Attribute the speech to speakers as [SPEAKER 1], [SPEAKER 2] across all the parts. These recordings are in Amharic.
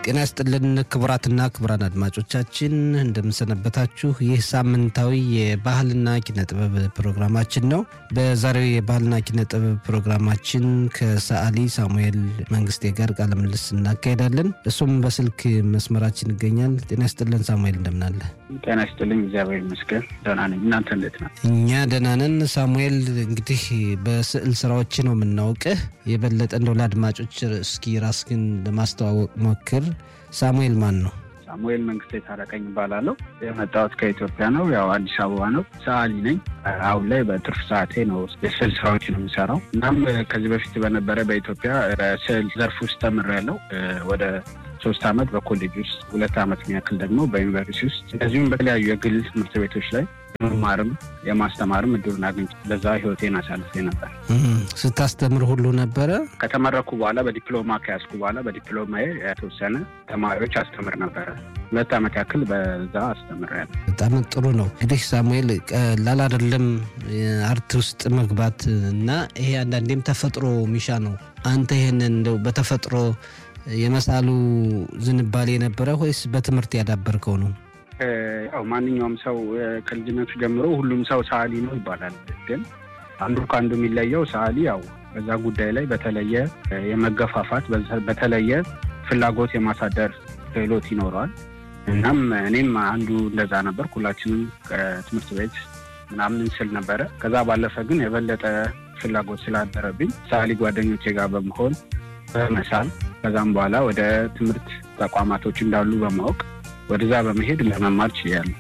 [SPEAKER 1] ጤና ይስጥልን ክቡራትና ክቡራን አድማጮቻችን እንደምንሰነበታችሁ። ይህ ሳምንታዊ የባህልና ኪነ ጥበብ ፕሮግራማችን ነው። በዛሬው የባህልና ኪነ ጥበብ ፕሮግራማችን ከሰዓሊ ሳሙኤል መንግስቴ ጋር ቃለ ምልልስ እናካሄዳለን። እሱም በስልክ መስመራችን ይገኛል። ጤና ይስጥልን ሳሙኤል፣ እንደምናለ?
[SPEAKER 2] ጤና ይስጥልኝ። እግዚአብሔር ይመስገን ደህና ነኝ። እናንተ እንዴት ነው?
[SPEAKER 1] እኛ ደህና ነን። ሳሙኤል እንግዲህ በስዕል ስራዎች ነው የምናውቅህ። የበለጠ እንደው ለአድማጮች እስኪ ራስህን ለማስተዋወቅ ሞክር። ሳሙኤል ማን ነው?
[SPEAKER 2] ሳሙኤል መንግስቴ ታረቀኝ እባላለሁ። የመጣሁት ከኢትዮጵያ ነው። ያው አዲስ አበባ ነው። ሰዓሊ ነኝ። አሁን ላይ በትርፍ ሰዓቴ ነው የስዕል ስራዎች ነው የምሰራው። እናም ከዚህ በፊት በነበረ በኢትዮጵያ በስዕል ዘርፍ ውስጥ ተምሬያለሁ ወደ ሶስት አመት በኮሌጅ ውስጥ ሁለት አመት የሚያክል ደግሞ በዩኒቨርሲቲ ውስጥ እንደዚሁም በተለያዩ የግል ትምህርት ቤቶች ላይ የመማርም የማስተማርም እድሉን አግኝቼ ለዛ ህይወቴን አሳልፌ ነበር።
[SPEAKER 1] ስታስተምር ሁሉ ነበረ?
[SPEAKER 2] ከተመረኩ በኋላ በዲፕሎማ ከያዝኩ በኋላ በዲፕሎማዬ የተወሰነ ተማሪዎች አስተምር ነበረ። ሁለት አመት ያክል በዛ አስተምሬያለሁ።
[SPEAKER 1] በጣም ጥሩ ነው። እንግዲህ ሳሙኤል ቀላል አይደለም አርት ውስጥ መግባት እና ይሄ አንዳንዴም ተፈጥሮ ሚሻ ነው። አንተ ይሄንን እንደው በተፈጥሮ የመሳሉ ዝንባሌ የነበረ ወይስ በትምህርት ያዳበርከው ነው?
[SPEAKER 2] ያው ማንኛውም ሰው ከልጅነቱ ጀምሮ ሁሉም ሰው ሰዓሊ ነው ይባላል። ግን አንዱ ከአንዱ የሚለየው ሰዓሊ ያው በዛ ጉዳይ ላይ በተለየ የመገፋፋት በተለየ ፍላጎት የማሳደር ክህሎት ይኖረዋል። እናም እኔም አንዱ እንደዛ ነበር። ሁላችንም ከትምህርት ቤት ምናምን ስል ነበረ። ከዛ ባለፈ ግን የበለጠ ፍላጎት ስላደረብኝ ሰዓሊ ጓደኞቼ ጋር በመሆን በመሳል ከዛም በኋላ ወደ ትምህርት ተቋማቶች እንዳሉ በማወቅ ወደዛ በመሄድ ለመማር ችያለሁ።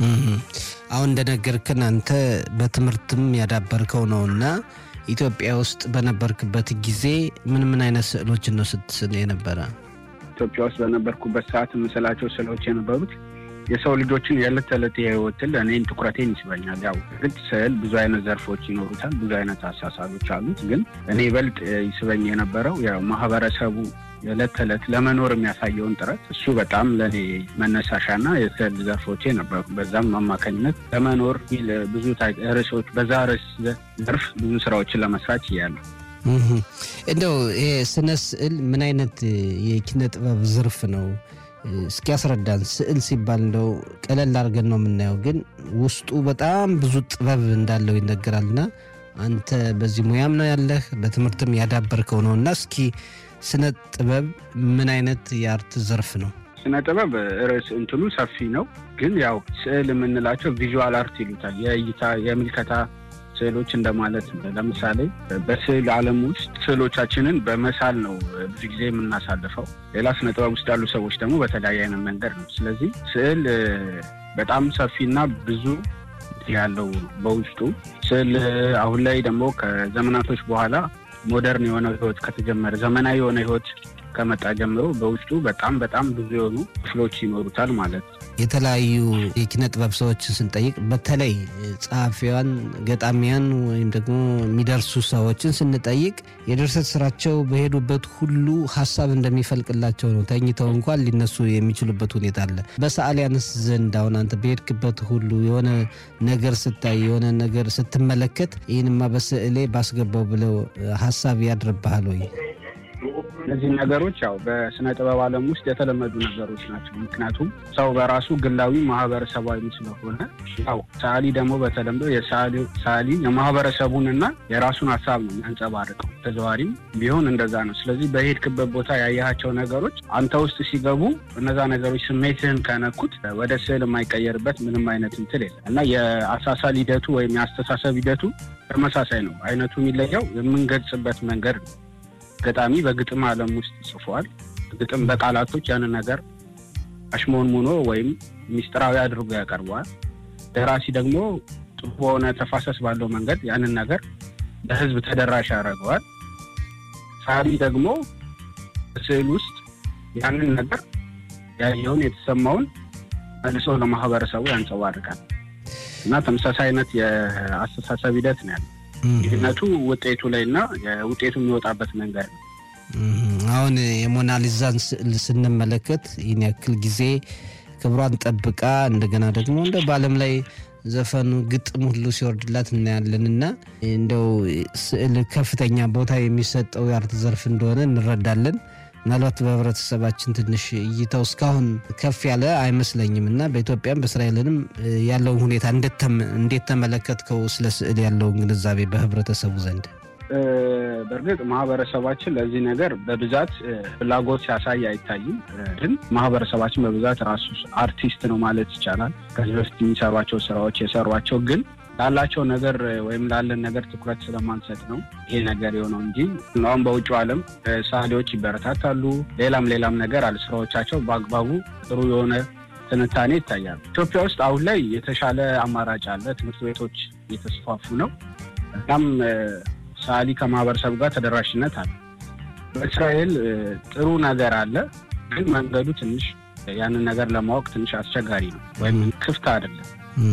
[SPEAKER 1] አሁን እንደነገርክን አንተ በትምህርትም ያዳበርከው ነው እና ኢትዮጵያ ውስጥ በነበርክበት ጊዜ ምን ምን አይነት ስዕሎችን ነው ስትስል የነበረ?
[SPEAKER 2] ኢትዮጵያ ውስጥ በነበርኩበት ሰዓት የምስላቸው ስዕሎች የነበሩት የሰው ልጆችን የዕለት ተዕለት የህይወትን እኔን ትኩረቴን ይስበኛል። ያው ግድ ስዕል ብዙ አይነት ዘርፎች ይኖሩታል፣ ብዙ አይነት አሳሳሎች አሉት። ግን እኔ ይበልጥ ይስበኝ የነበረው ያው ማህበረሰቡ የዕለት ተዕለት ለመኖር የሚያሳየውን ጥረት እሱ በጣም ለእኔ መነሳሻና የስዕል ዘርፎቼ ነበሩ። በዛም አማካኝነት ለመኖር ብዙ ርዕሶች በዛ ርዕስ ዘርፍ ብዙ ስራዎችን ለመስራት እያለሁ
[SPEAKER 1] እንደው ይሄ ስነ ስዕል ምን አይነት የኪነ ጥበብ ዘርፍ ነው? እስኪ ያስረዳን። ስዕል ሲባል እንደው ቀለል አድርገን ነው የምናየው፣ ግን ውስጡ በጣም ብዙ ጥበብ እንዳለው ይነገራልና አንተ በዚህ ሙያም ነው ያለህ በትምህርትም ያዳበርከው ነው እና እስኪ ስነ ጥበብ ምን አይነት የአርት ዘርፍ ነው?
[SPEAKER 2] ስነ ጥበብ ርዕስ እንትኑ ሰፊ ነው፣ ግን ያው ስዕል የምንላቸው ቪዥዋል አርት ይሉታል። የእይታ የምልከታ ስዕሎች እንደማለት ነው። ለምሳሌ በስዕል ዓለም ውስጥ ስዕሎቻችንን በመሳል ነው ብዙ ጊዜ የምናሳልፈው። ሌላ ስነ ጥበብ ውስጥ ያሉ ሰዎች ደግሞ በተለያየ አይነት መንገድ ነው። ስለዚህ ስዕል በጣም ሰፊና ብዙ ያለው በውስጡ ስዕል አሁን ላይ ደግሞ ከዘመናቶች በኋላ ሞደርን የሆነ ህይወት ከተጀመረ ዘመናዊ የሆነ ህይወት ከመጣ ጀምሮ በውስጡ በጣም በጣም ብዙ የሆኑ ክፍሎች ይኖሩታል ማለት ነው።
[SPEAKER 1] የተለያዩ የኪነ ጥበብ ሰዎችን ስንጠይቅ በተለይ ጸሐፊያን፣ ገጣሚያን ወይም ደግሞ የሚደርሱ ሰዎችን ስንጠይቅ የድርሰት ስራቸው በሄዱበት ሁሉ ሀሳብ እንደሚፈልቅላቸው ነው። ተኝተው እንኳን ሊነሱ የሚችሉበት ሁኔታ አለ። በሰዓሊያንስ ዘንድ አሁን አንተ በሄድክበት ሁሉ የሆነ ነገር ስታይ፣ የሆነ ነገር ስትመለከት ይህንማ በስዕሌ ባስገባው ብለው ሀሳብ ያድርብሃል ወይ?
[SPEAKER 2] እነዚህ ነገሮች ያው በስነ ጥበብ ዓለም ውስጥ የተለመዱ ነገሮች ናቸው። ምክንያቱም ሰው በራሱ ግላዊ ማህበረሰባዊ ስለሆነ ያው ሰዓሊ ደግሞ በተለምዶ ሰዓሊ የማህበረሰቡን እና የራሱን ሀሳብ ነው የሚያንጸባርቀው። ተዘዋሪም ቢሆን እንደዛ ነው። ስለዚህ በሄድክበት ቦታ ያየሃቸው ነገሮች አንተ ውስጥ ሲገቡ እነዛ ነገሮች ስሜትህን ከነኩት ወደ ስዕል የማይቀየርበት ምንም አይነት እንትን የለም እና የአሳሳል ሂደቱ ወይም የአስተሳሰብ ሂደቱ ተመሳሳይ ነው። አይነቱ የሚለየው የምንገልጽበት መንገድ ነው። ገጣሚ በግጥም ዓለም ውስጥ ጽፏል። ግጥም በቃላቶች ያንን ነገር አሽሞንሙኖ ወይም ሚስጥራዊ አድርጎ ያቀርበዋል። ደራሲ ደግሞ ጥሩ በሆነ ተፋሰስ ባለው መንገድ ያንን ነገር ለሕዝብ ተደራሽ ያደርገዋል። ሳሊ ደግሞ በስዕል ውስጥ ያንን ነገር ያየውን የተሰማውን መልሶ ለማህበረሰቡ ያንጸባርቃል እና ተመሳሳይ አይነት የአስተሳሰብ ሂደት ነው ያለው። ልዩነቱ ውጤቱ ላይ እና ውጤቱ የሚወጣበት መንገድ ነው።
[SPEAKER 1] አሁን የሞናሊዛን ስዕል ስንመለከት ይህን ያክል ጊዜ ክብሯን ጠብቃ እንደገና ደግሞ እንደ በዓለም ላይ ዘፈኑ ግጥም ሁሉ ሲወርድላት እናያለን እና እንደው ስዕል ከፍተኛ ቦታ የሚሰጠው የአርት ዘርፍ እንደሆነ እንረዳለን። ምናልባት በህብረተሰባችን ትንሽ እይታው እስካሁን ከፍ ያለ አይመስለኝም እና በኢትዮጵያም በእስራኤልንም ያለውን ሁኔታ እንዴት ተመለከትከው? ስለ ስዕል ያለውን ግንዛቤ በህብረተሰቡ ዘንድ
[SPEAKER 2] በእርግጥ ማህበረሰባችን ለዚህ ነገር በብዛት ፍላጎት ሲያሳይ አይታይም። ግን ማህበረሰባችን በብዛት ራሱ አርቲስት ነው ማለት ይቻላል። ከዚህ በፊት የሚሰሯቸው ስራዎች የሰሯቸው ግን ላላቸው ነገር ወይም ላለን ነገር ትኩረት ስለማንሰጥ ነው ይሄ ነገር የሆነው እንጂ አሁን በውጭው ዓለም ሰዓሊዎች ይበረታታሉ። ሌላም ሌላም ነገር አለ። ስራዎቻቸው በአግባቡ ጥሩ የሆነ ትንታኔ ይታያል። ኢትዮጵያ ውስጥ አሁን ላይ የተሻለ አማራጭ አለ። ትምህርት ቤቶች እየተስፋፉ ነው። እናም ሰዓሊ ከማህበረሰቡ ጋር ተደራሽነት አለ። በእስራኤል ጥሩ ነገር አለ፣ ግን መንገዱ ትንሽ ያንን ነገር ለማወቅ ትንሽ አስቸጋሪ ነው ወይም ክፍት አይደለም።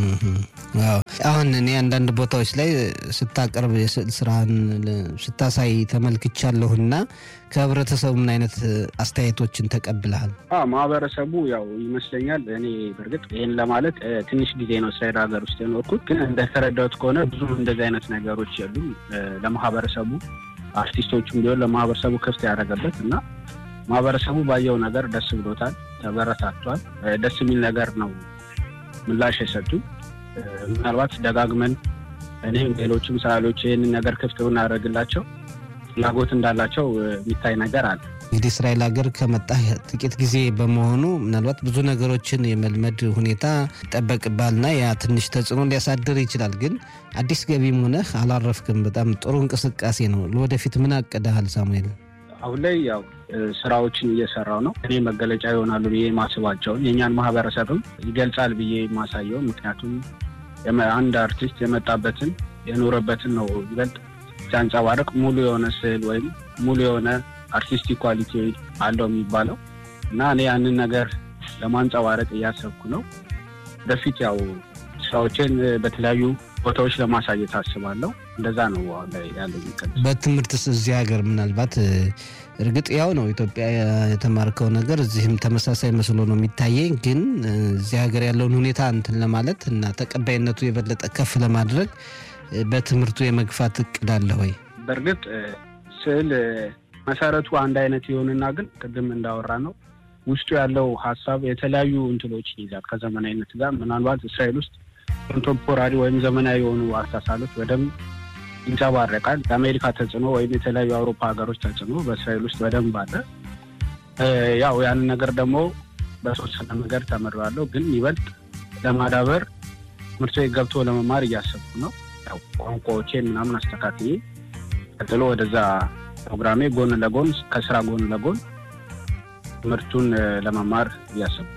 [SPEAKER 1] አሁን እኔ አንዳንድ ቦታዎች ላይ ስታቀርብ የስዕል ስራህን ስታሳይ ተመልክቻለሁና ከህብረተሰቡ ምን አይነት አስተያየቶችን ተቀብለሃል?
[SPEAKER 2] ማህበረሰቡ ያው ይመስለኛል እኔ በእርግጥ ይህን ለማለት ትንሽ ጊዜ ነው እስራኤል ሀገር ውስጥ የኖርኩት፣ ግን እንደተረዳሁት ከሆነ ብዙም እንደዚህ አይነት ነገሮች የሉም። ለማህበረሰቡ አርቲስቶቹም ቢሆን ለማህበረሰቡ ክፍት ያደረገበት እና ማህበረሰቡ ባየው ነገር ደስ ብሎታል፣ ተበረታቷል። ደስ የሚል ነገር ነው ምላሽ የሰጡ ምናልባት ደጋግመን እኔም ሌሎችም ሰዓሊዎች ይህንን ነገር ክፍት ብናደርግላቸው ፍላጎት እንዳላቸው የሚታይ ነገር አለ።
[SPEAKER 1] እንግዲህ እስራኤል ሀገር ከመጣህ ጥቂት ጊዜ በመሆኑ ምናልባት ብዙ ነገሮችን የመልመድ ሁኔታ ይጠበቅባልና ያ ትንሽ ተጽዕኖ ሊያሳድር ይችላል። ግን አዲስ ገቢም ሆነህ አላረፍክም። በጣም ጥሩ እንቅስቃሴ ነው። ለወደፊት ምን አቅደሃል ሳሙኤል?
[SPEAKER 2] አሁን ላይ ያው ስራዎችን እየሰራው ነው። እኔ መገለጫ ይሆናሉ ብዬ ማስባቸውን የእኛን ማህበረሰብም ይገልጻል ብዬ የማሳየው ምክንያቱም አንድ አርቲስት የመጣበትን የኖረበትን ነው ይበልጥ ሲያንጸባርቅ ሙሉ የሆነ ስዕል ወይም ሙሉ የሆነ አርቲስቲክ ኳሊቲ አለው የሚባለው እና እኔ ያንን ነገር ለማንጸባረቅ እያሰብኩ ነው። ወደፊት ያው ስራዎችን በተለያዩ ቦታዎች ለማሳየት አስባለሁ። እንደዛ ነው አሁን ላይ ያለው።
[SPEAKER 1] በትምህርትስ እዚህ ሀገር ምናልባት እርግጥ ያው ነው ኢትዮጵያ የተማርከው ነገር እዚህም ተመሳሳይ መስሎ ነው የሚታየኝ። ግን እዚህ ሀገር ያለውን ሁኔታ እንትን ለማለት እና ተቀባይነቱ የበለጠ ከፍ ለማድረግ በትምህርቱ የመግፋት እቅድ አለ ወይ?
[SPEAKER 2] በእርግጥ ስዕል መሰረቱ አንድ አይነት ይሆንና ግን ቅድም እንዳወራ ነው ውስጡ ያለው ሀሳብ የተለያዩ እንትሎችን ይይዛል ከዘመናዊነት ጋር ምናልባት እስራኤል ውስጥ ኮንቴምፖራሪ ወይም ዘመናዊ የሆኑ አስተሳሰቦች በደንብ ይንጸባረቃል። የአሜሪካ ተጽዕኖ ወይም የተለያዩ አውሮፓ ሀገሮች ተጽዕኖ በእስራኤል ውስጥ በደንብ አለ። ያው ያንን ነገር ደግሞ በተወሰነ ነገር ተምሬዋለሁ፣ ግን ይበልጥ ለማዳበር ትምህርት ቤት ገብቶ ለመማር እያሰብኩ ነው። ያው ቋንቋዎቼን ምናምን አስተካክዬ ቀጥሎ ወደዛ ፕሮግራሜ ጎን ለጎን ከስራ ጎን ለጎን ትምህርቱን ለመማር እያሰብኩ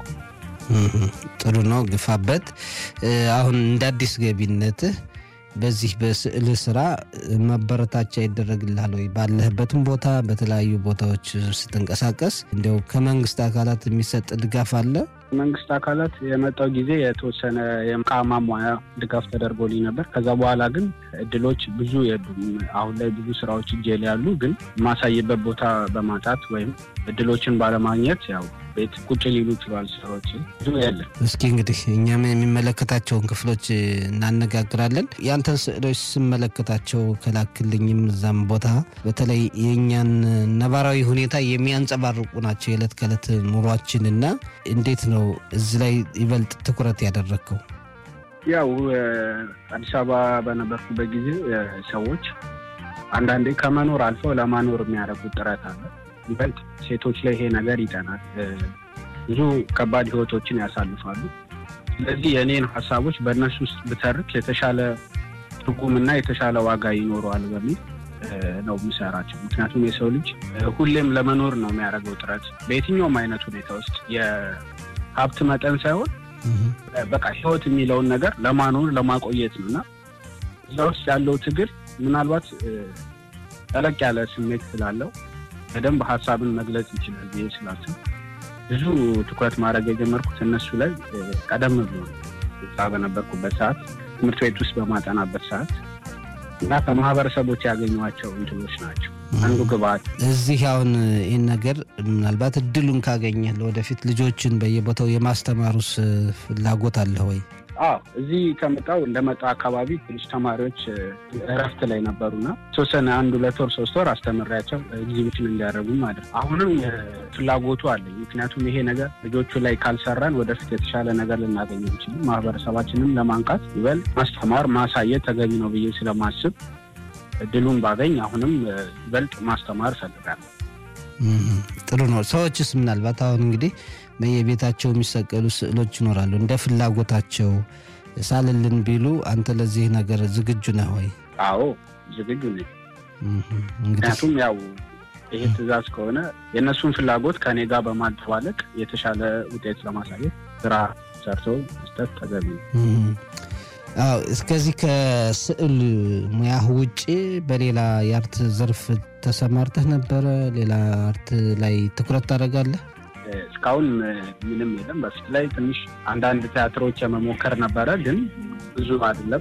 [SPEAKER 1] ጥሩ ነው፣ ግፋበት። አሁን እንደ አዲስ ገቢነትህ በዚህ በስዕል ስራ ማበረታቻ ይደረግልሃል ወይ? ባለህበትም ቦታ በተለያዩ ቦታዎች ስትንቀሳቀስ እንዲያው ከመንግስት አካላት የሚሰጥ ድጋፍ አለ?
[SPEAKER 2] መንግስት አካላት የመጣው ጊዜ የተወሰነ የዕቃ ማሟያ ድጋፍ ተደርጎልኝ ነበር። ከዛ በኋላ ግን እድሎች ብዙ የሉም። አሁን ላይ ብዙ ስራዎች እጄ ላይ ያሉ፣ ግን የማሳይበት ቦታ በማጣት ወይም እድሎችን ባለማግኘት ያው ቤት ቁጭ ሊሉ ይችላል። ስራዎች ብዙ የለም።
[SPEAKER 1] እስኪ እንግዲህ እኛም የሚመለከታቸውን ክፍሎች እናነጋግራለን። ያንተን ስዕሎች ስመለከታቸው ከላክልኝም እዛም ቦታ በተለይ የእኛን ነባራዊ ሁኔታ የሚያንጸባርቁ ናቸው የዕለት ከዕለት ኑሯችን እና እንዴት ነው እዚህ ላይ ይበልጥ ትኩረት ያደረግከው?
[SPEAKER 2] ያው አዲስ አበባ በነበርኩበት ጊዜ ሰዎች አንዳንዴ ከመኖር አልፈው ለማኖር የሚያደርጉት ጥረት አለ። ይበልጥ ሴቶች ላይ ይሄ ነገር ይጠናል። ብዙ ከባድ ህይወቶችን ያሳልፋሉ። ስለዚህ የእኔን ሀሳቦች በእነሱ ውስጥ ብተርክ የተሻለ ትርጉምና የተሻለ ዋጋ ይኖረዋል በሚል ነው የሚሰራቸው። ምክንያቱም የሰው ልጅ ሁሌም ለመኖር ነው የሚያደርገው ጥረት በየትኛውም አይነት ሁኔታ ውስጥ የሀብት መጠን ሳይሆን በቃ ህይወት የሚለውን ነገር ለማኖር ለማቆየት ነው እና እዛ ውስጥ ያለው ትግል ምናልባት ጠለቅ ያለ ስሜት ስላለው በደንብ ሀሳብን መግለጽ ይችላል ብዬ ስላስብ ብዙ ትኩረት ማድረግ የጀመርኩት እነሱ ላይ ቀደም ብሎ እዛ በነበርኩበት ሰዓት ትምህርት ቤት ውስጥ በማጠናበት ሰዓት እና ከማህበረሰቦች ያገኟቸው እንትኖች ናቸው አንዱ ግብአት።
[SPEAKER 1] እዚህ አሁን ይህን ነገር ምናልባት እድሉን ካገኘህ ለወደፊት ልጆችን በየቦታው የማስተማሩስ ፍላጎት አለ ወይ?
[SPEAKER 2] አዎ እዚህ ከመጣው እንደመጣው አካባቢ ትንሽ ተማሪዎች እረፍት ላይ ነበሩና ተወሰነ አንድ ሁለት ወር ሶስት ወር አስተምሬያቸው ኤግዚቢሽን እንዲያደርጉ ማለት ነው። አሁንም ፍላጎቱ አለኝ። ምክንያቱም ይሄ ነገር ልጆቹ ላይ ካልሰራን ወደፊት የተሻለ ነገር ልናገኝ እንችልም። ማህበረሰባችንም ለማንቃት ይበል ማስተማር ማሳየት ተገቢ ነው ብዬ ስለማስብ እድሉን ባገኝ አሁንም ይበልጥ ማስተማር እፈልጋለሁ።
[SPEAKER 1] ጥሩ ነው። ሰዎችስ ምናልባት አሁን እንግዲህ በየቤታቸው የሚሰቀሉ ስዕሎች ይኖራሉ። እንደ ፍላጎታቸው ሳልልን ቢሉ አንተ ለዚህ ነገር ዝግጁ ነህ ወይ?
[SPEAKER 2] አዎ ዝግጁ ነኝ። ምክንያቱም ያው ይሄ ትዕዛዝ ከሆነ የእነሱን ፍላጎት ከእኔ ጋር በማደባለቅ የተሻለ ውጤት ለማሳየት ስራ ሰርቶ መስጠት ተገቢ ነው።
[SPEAKER 1] አዎ እስከዚህ ከስዕል ሙያህ ውጭ በሌላ የአርት ዘርፍ ተሰማርተህ ነበረ? ሌላ አርት ላይ ትኩረት ታደርጋለህ?
[SPEAKER 2] እስካሁን ምንም የለም። በፊት ላይ ትንሽ አንዳንድ ቲያትሮች የመሞከር ነበረ፣ ግን ብዙ አይደለም።